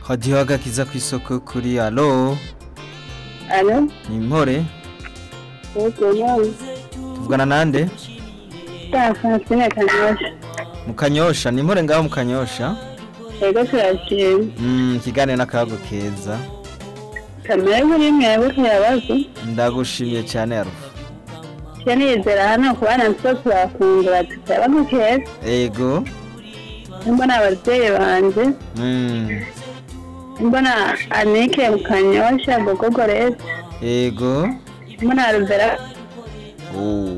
hadiho agakiza ku isoko kuri alo Alo, ni impore yego nawe. tuvugana nande Ta Francine Kanyosha. mu kanyosha ni impore ngaho mu kanyosha Yego turashimye. Mm, ikiganiro n'akayago keza Kamere kuri mwebwe kayabazo. ndagushimiye cyane arufa Cyo nizera hano kubana nso turakungura tukayabazo keza. ego Mbona ababyeyi banje. Mm, Mbona Anike mu Kanyosha Gogogo Rese. ego Mbona Alvera. Oh.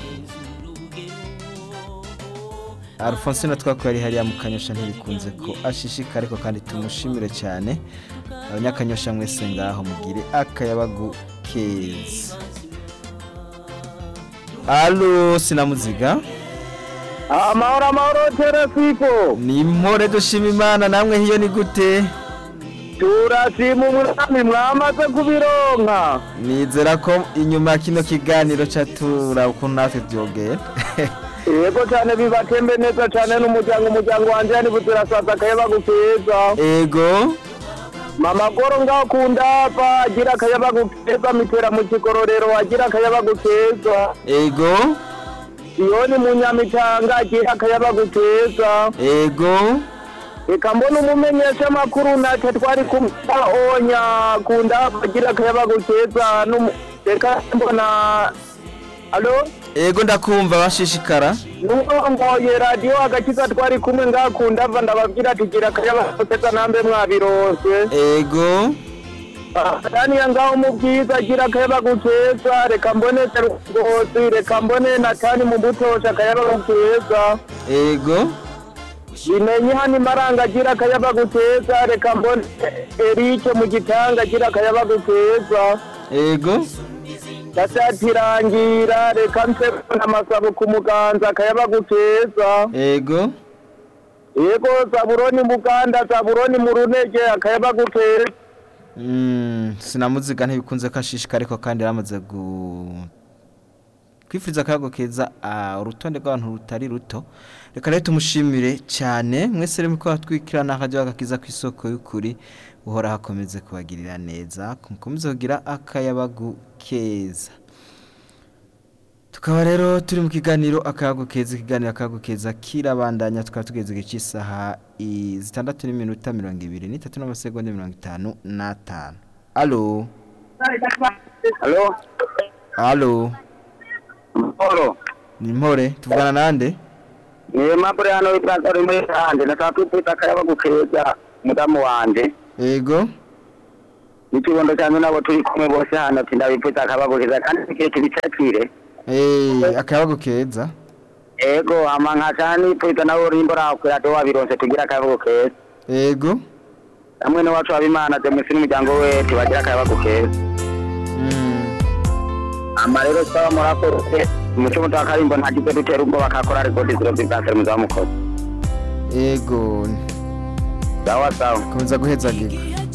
Alphonsine twakuye ari hariya mu kanyosha ntibikunze ko ashishika ariko kandi tumushimire cyane abanyakanyosha mwese ngaho mugire akayabagu keza alo sinamuziga amahoro amahoro terefiko ni impore dushima imana namwe hiyo ni gute turashima umwami mwamaze kubironka nizera ko inyuma ya kino kiganiro catura ukuntu natwe byogera yego cyane bibatembe neza cyane n'umuryango umuryango wanjye yani buzirasaza akayabagu keza ego mama goro ngaho kundava agira akayabagu keza mitera mu kigororero agira akayabagu keza ego siyoni mu nyamitanga agira akayabagu keza ego reka mbona umumenyesha amakuru natwe twari kumuonya kundava agira akayabagu keza n'umu- reka mbona alo ego ndakumva bashishikara n'urongoye radiyo agakiza twari kumwe ngakunda ava ndababwira tugira akayabakeza nambe mwabironse ego daniya ngaho mu bwiza agira akayabagukeza reka mbone terugosi reka mbone natani mu butosha akayabagukeza ego bimenye hano imaranga agira akayabagukeza reka mbone erike mu gitanga agira akayabagukeza ego gasatirangira reka mse amasabo ku muganza akayabagukeza ego yego zaburoni muganda zaburoni mu runege akayabagukeza Mm, sinamuziga ntibikunze ko ashishika ariko kandi yaramaze gu kwifuriza akayago keza ah, urutonde rw'abantu rutari ruto reka rero tumushimire cyane mwese rero ko hatwikirana akajya agakiza ku isoko y'ukuri uhora hakomeze kubagirira neza mukomeze kugira akayabagu keza tukaba rero turi mu kiganiro akayago keza ikiganiro akayago keza kirabandanya tukaba tugeze igihe cy'isaha i- zitandatu n'iminota mirongo ibiri n'itatu n'amasegonda mirongo itanu n'atanu alo halo alo mahoro ni mpore tuvugana nande ni mapure hano w'iplaza uri muri hande nashaka kwifuriza akayabagukeza mudamu wanje ego n'ikibondo cyanjye nabo turi kumwe bose hano ati ndabifuriza akabagukeza kandi igihe kibicakire eh akayabagu keza ego hama nkaca nifuriza nawe urimbo rawe radiyo wabironse tugira akabagukeza ego hamwe n'iwacu wabimana demusi n'umuryango we tubagira akabagukeza mm. ama rero twaba murakoze umuco muto wa karimbo ntagize dutera ubwoba kakora rekodi ziro z'ibwanseri muzamukoze ego sawa sawa komeza guhezagirwa